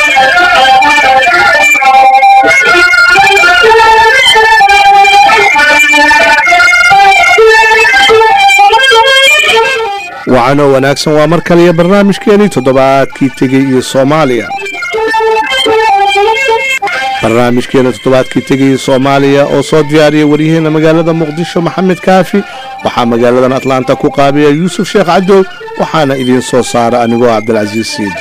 wacano wanaagsan waa mar kaliya barnaamijkeenii toddobaadkii tegey iyo soomaaliya barnaamijkeena toddobaadkii tegay soomaaliya oo soo diyaariya waryaheena magaalada muqdisho maxamed kaafi waxaa magaaladan atlaanta ku qaabiya yuusuf sheekh cadow waxaana idiin soo saara anigoo cabdilcasiis siidi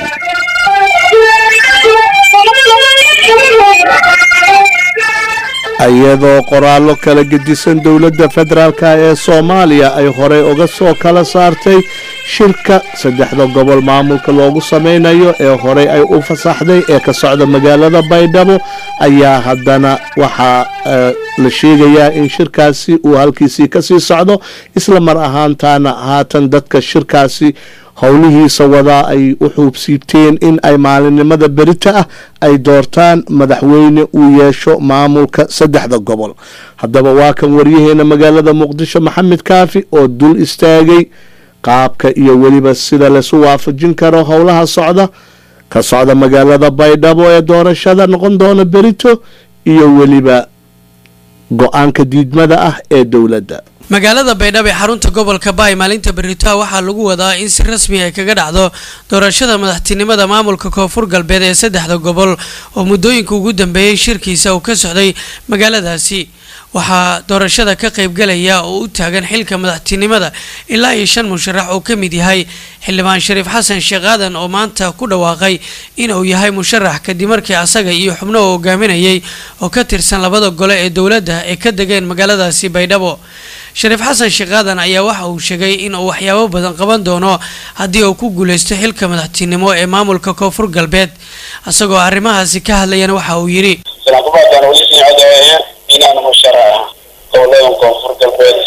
iyadoo qoraallo kala gedisan dowladda federaalk ee soomaaliya ay horey uga soo kala saartay shirka saddexda gobol maamulka loogu sameynayo ee horey ay u fasaxday ee ka socda magaalada baydhabo ayaa haddana waxaa la sheegayaa in shirkaasi uu halkiisii kasii socdo isla mar ahaantaana haatan dadka shirkaasi howlihiisa wadaa ay u xuubsiibteen in ay maalinimada berita ah ay doortaan madaxweyne uu yeesho maamulka saddexda gobol haddaba waa kan waryaheena magaalada muqdisho maxamed kaafi oo dul istaagay qaabka iyo weliba sida laisu waafajin karo howlaha socda ka socda magaalada baydhabo ee doorashada noqon doona berito iyo weliba go-aanka diidmada ah ee dowladda magaalada baydhabo ee xarunta gobolka baay maalinta beritoa waxaa lagu wadaa in si rasmi ay kaga dhacdo doorashada madaxtinimada maamulka koonfur galbeed ee saddexda gobol oo muddooyinka ugu dambeeyey shirkiisa uu ka socday magaaladaasi waxaa doorashada ka qaybgalaya oo u taagan xilka madaxtinimada ilaa iyo shan musharax oo ka mid yahay xildhibaan shariif xasan sheekh aadan oo maanta ku dhawaaqay inuu yahay musharax kadib markii asaga iyo xubno uu hogaaminayay oo ka tirsan labada gole ee dowladda ay ka degeen magaaladaasi baydhabo shariif xasan sheekh aadan ayaa waxa uu sheegay in uu waxyaabo badan qaban doono haddii uu ku guuleysto xilka madaxtinimo ee maamulka koonfur galbeed isagoo arrimahaasi ka hadlayana waxa uu yidhi inaan musharax gobolada koonfur galbeed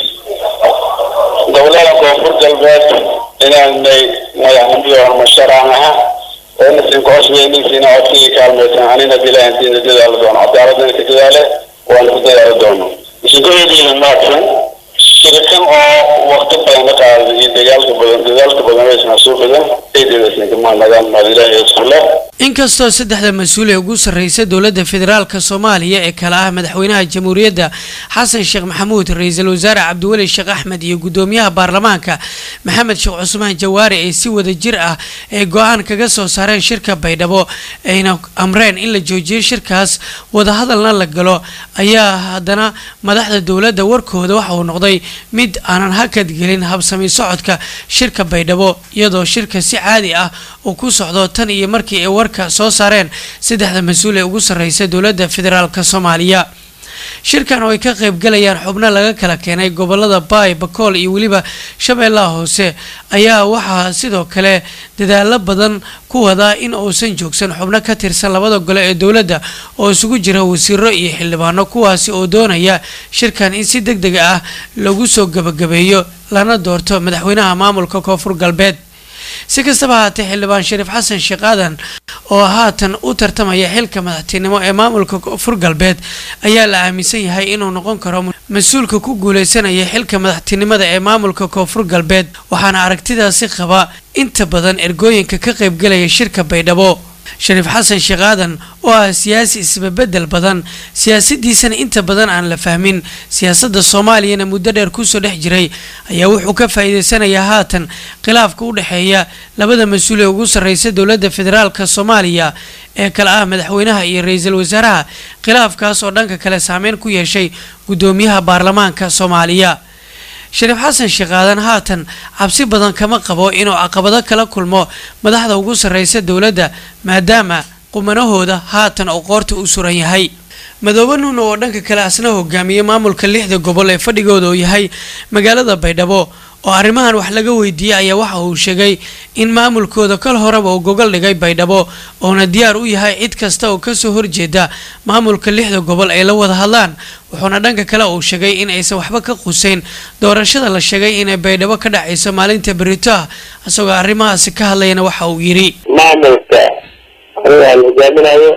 gobolada koonfur galbeed inaanay madaxnimada musharax aha oo nasin kucusbeyninsiina codkii kaalmaysan anina bilaahantiina dadaali doono cadaaladana ka dadaale waana ku dadaali doono masuuliyadiina maadsan shirkan oo waqti badan ka qaaday iyo dagaalka badan dadaalka badan aysan soo badan eedeedasinkamaa maalilahi iskule inkastoo saddexda mas-uul ee ugu sarreysa dowladda federaalka soomaaliya ee kale ah madaxweynaha jamhuuriyadda xasan sheekh maxamuud ra-iisul wasaare cabdiweli sheekh axmed iyo guddoomiyaha baarlamaanka maxamed sheekh cusmaan jawaari ee si wada jir ah ay go-aan kaga soo saareen shirka baydhabo ayna amreen in la joojiyo shirkaas wadahadalna la galo ayaa haddana madaxda dowladda warkooda waxa uu noqday mid aanan hakad gelin habsami socodka shirka baydhabo iyadoo shirka si caadi ah uu ku socdo tan iyo markii ay warka soo saareen saddexda mas-uul ee ugu sarreysa dowladda federaalka soomaaliya shirkan oo ay ka qaybgalayaan xubno laga kala keenay gobolada baay bakool iyo weliba shabeellaha hoose ayaa waxaa sidoo kale dadaalo badan ku wadaa in uusan joogsan xubno ka tirsan labada gole ee dowladda oo isugu jira wasiiro iyo xildhibaano kuwaasi oo doonaya shirkan in si deg deg ah lagu soo gabagabeeyo lana doorto madaxweynaha maamulka koonfur galbeed si kastaba haatee xildhibaan shariif xasan sheekh aadan oo haatan u tartamaya xilka madaxtinimo ee maamulka koonfur galbeed ayaa la aaminsan yahay inuu noqon karo mas-uulka ku guuleysanaya xilka madaxtinimada ee maamulka koonfur galbeed waxaana aragtidaasi qaba inta badan ergooyinka ka qaybgalaya shirka baydhabo shariif xasan sheekh aadan oo ah siyaasi isbabedel badan siyaasadiisana inta badan aan la fahmin siyaasadda soomaaliyana muddo dheer kusoo dhex jiray ayaa wuxuu ka faa'iideysanayaa haatan khilaafka u dhexeeya labada mas-uul ee ugu sarreysa dowladda federaalka soomaaliya ee kale ah madaxweynaha iyo ra-iisul wasaaraha khilaafkaas oo dhanka kale saameyn ku yeeshay guddoomiyaha baarlamaanka soomaaliya shariif xasan sheekh aadan haatan cabsi badan kama qabo inuu caqabado kala kulmo madaxda ugu sarreysa dowladda maadaama qumanahooda haatan oo qoorta u suran yahay madoobe nuuna oo dhanka kale asna hogaamiyey maamulka lixda gobol ee fadhigooda uu yahay magaalada baydhabo oo arrimahan wax laga weydiiyey ayaa waxa uu sheegay in maamulkooda kal horeba uu gogol dhigay baydhabo oona diyaar u yahay cid kasta oo kasoo horjeeda maamulka lixda gobol ay la wada hadlaan wuxuuna dhanka kale uu sheegay in aysan waxba ka quseyn doorashada la sheegay inay baydhabo ka dhacayso maalinta berito ah isagoo arrimahaasi ka hadlayana waxa uu yidhi maamulka aniga aan hogaaminayo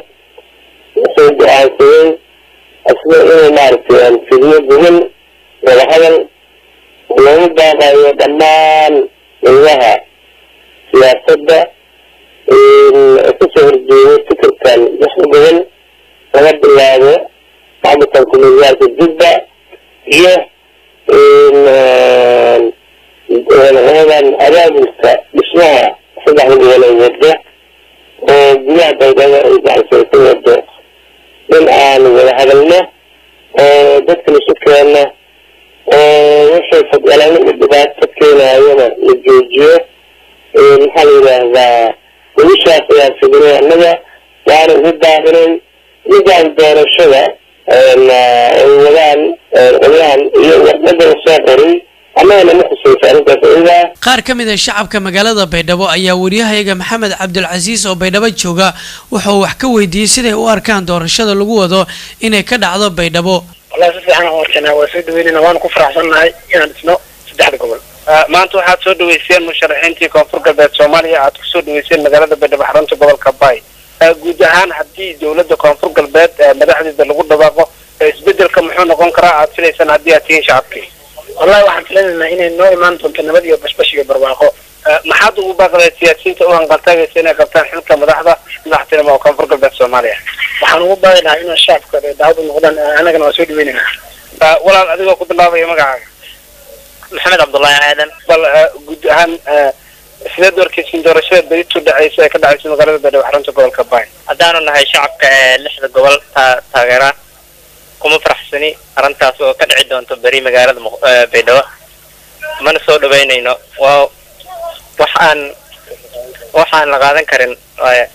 wuxuu go-aansaday asna inuu maaragtay aan fidiyo gogol wadahadal loogu baaqayo dhammaan dowlaha siyaasadda kasoo horjeedo fikirka gudaha baydhabo ay gacansan ka wado in aan wada hadalno oo dadkana isu keenno oo wixii fadgalano iyo dhibaato keenayana la joojiyo maxaa la yidhaahdaa wilishaas ayaan fidinay annaga waana ugu baahinay midaan doorashada ay wadaan qolyahan iyo warqada soo qoray annagana ma khusaysa arrintaas iyadaa qaar ka mid a shacabka magaalada baydhabo ayaa wariyahayaga maxamed cabdulcasiis oo baydhabo jooga wuxuu wax ka weydiiyey siday u arkaan doorashada lagu wado inay ka dhacdo baydhabo wallahi si fiican aan arkanaa waa soo dhaweynayna waana ku faraxsannahay inaan dhisno saddexda gobol maanta waxaad soo dhaweyseen musharaxiintii koonfur galbeed soomaaliya aad kusoo dhaweyseen magaalada baydhabo xarunta gobolka bay guud ahaan haddii dowladda koonfur galbeed madaxdeeda lagu dhawaaqo isbedelka muxuu noqon karaa aad filaysaan haddii aad tihiin shacabkii wallahi waxaan filanaynaa inay noo imaan doonto nabad iyo bashbash iyo barwaaqo maxaad ugu baaqday siyaasiyiinta u hanqaltaagaysa inay qabtaan xilka madaxda madaxtinimo oo koonfur galbeed soomaaliya waxaan ugu baaqi lahaa inaan shacabka daawad u noqdaan annagana waa soo dhaweynaynaa walaal adigoo ku bilaabaya magacaaga maxamed cabdullaahi aadan bal guud ahaan sideed warkeysin doorashada beritu dhacaysa ee ka dhacaysa magaalada baydhabo xarunta gobolka bay haddaanu nahay shacabka ee lixda gobol taa taageera kuma faraxsani arrintaas oo ka dhici doonto beri magaalada baydhabo mana soo dhaweynayno waa wax aan wax aan la qaadan karin waaya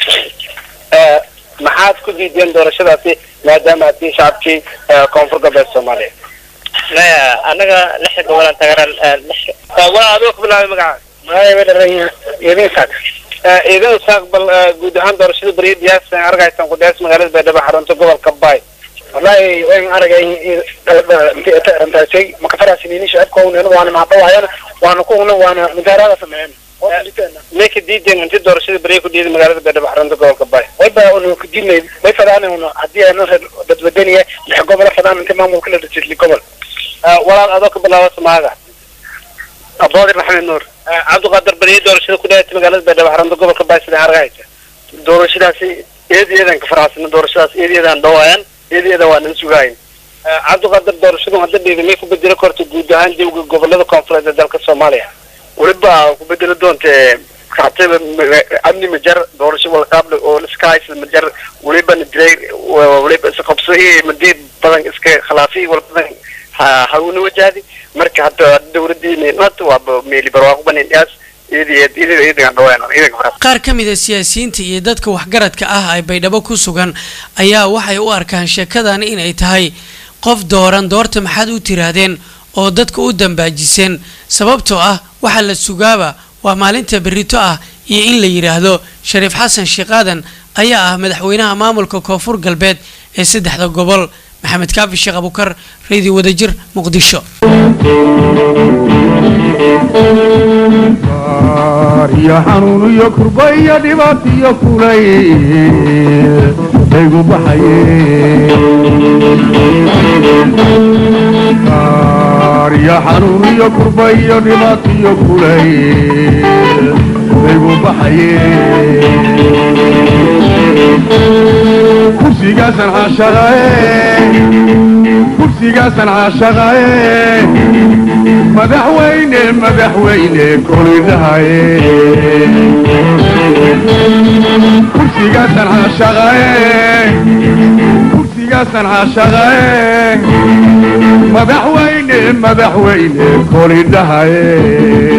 maxaad ku diideen doorashadaasi maadaama aad tihiin shacabkii koonfur galbeed soomaaliya maya annaga lixda gobolaan taageera walaa adigoo ku bilaabay magacaaga magacay bay dharan idin saak ciidan saaq bal guud ahaan doorashada beriya diyaas argaysan ku dhiyaas magaalada baydhabo xarunta gobolka bay wallahi wayn aragay rantaasay maka faraxsanini shacabka waana mahadhawaayana waana kuuna waana mudaaraada sameeyeen may ka diideen inti doorashada beriya ku dhiiday magaalada baydhabo xarunta gobolka bay wayba unu kudinay way fadaan haddii aanu dadwadaniya lix gobol fadaan inta maamulka la dhasisli gobol walaal adoo ka bilaaba samaaga aboodir maxamed nuur cabdiqaadir beriya doorashada ku dhiyaatay magaalada baydhabo xarunta gobolka bay sida argaysa doorashadaasi eed eedan ka faraxsana doorashadaas eed eedan dhawaayan eed eedan waa nan sugaayin cabdiqaadir doorashadu hadda dhiiday may ku bedeli karto guud ahaan jawiga gobolada koonfureed ee dalka soomaaliya weliba ku bedeli doonte kactaba amni majar doorasho walqaable oo iska haysa majar weliba diray weliba isqabso iyo madiid badan iska khilaafi wal badan hawna wajahdi marka hadda dowladii maanta waa meeli barwaaqo banin dhaas qaar ka mid a siyaasiyiinta iyo dadka waxgaradka ah ay baydhabo ku sugan ayaa waxay u arkaan sheekadan inay tahay qof dooran doorta maxaad u tiraahdeen oo dadka u dambaajiseen sababtoo ah waxaa la sugaaba waa maalinta berrito ah iyo in la yidhaahdo shariif xasan sheekh aadan ayaa ah madaxweynaha maamulka koonfur galbeed ee saddexda gobol maxamed kaafi sheekh abukar radio wadajir muqdisho iyo xanuun iyo kurba iyo dhibaat iyo kulay aygu baxaye iyo xanuun iyo kurba iyo dhibaat iyo kulay aygu baxaye kursigaasan caashaqae kursigaasan caashaqae madaxweyne madaxweyne kolidhahaye kursigaasan caashaqae kursigaasan caashaqae madaxweyne madaxweyne kolidhahaye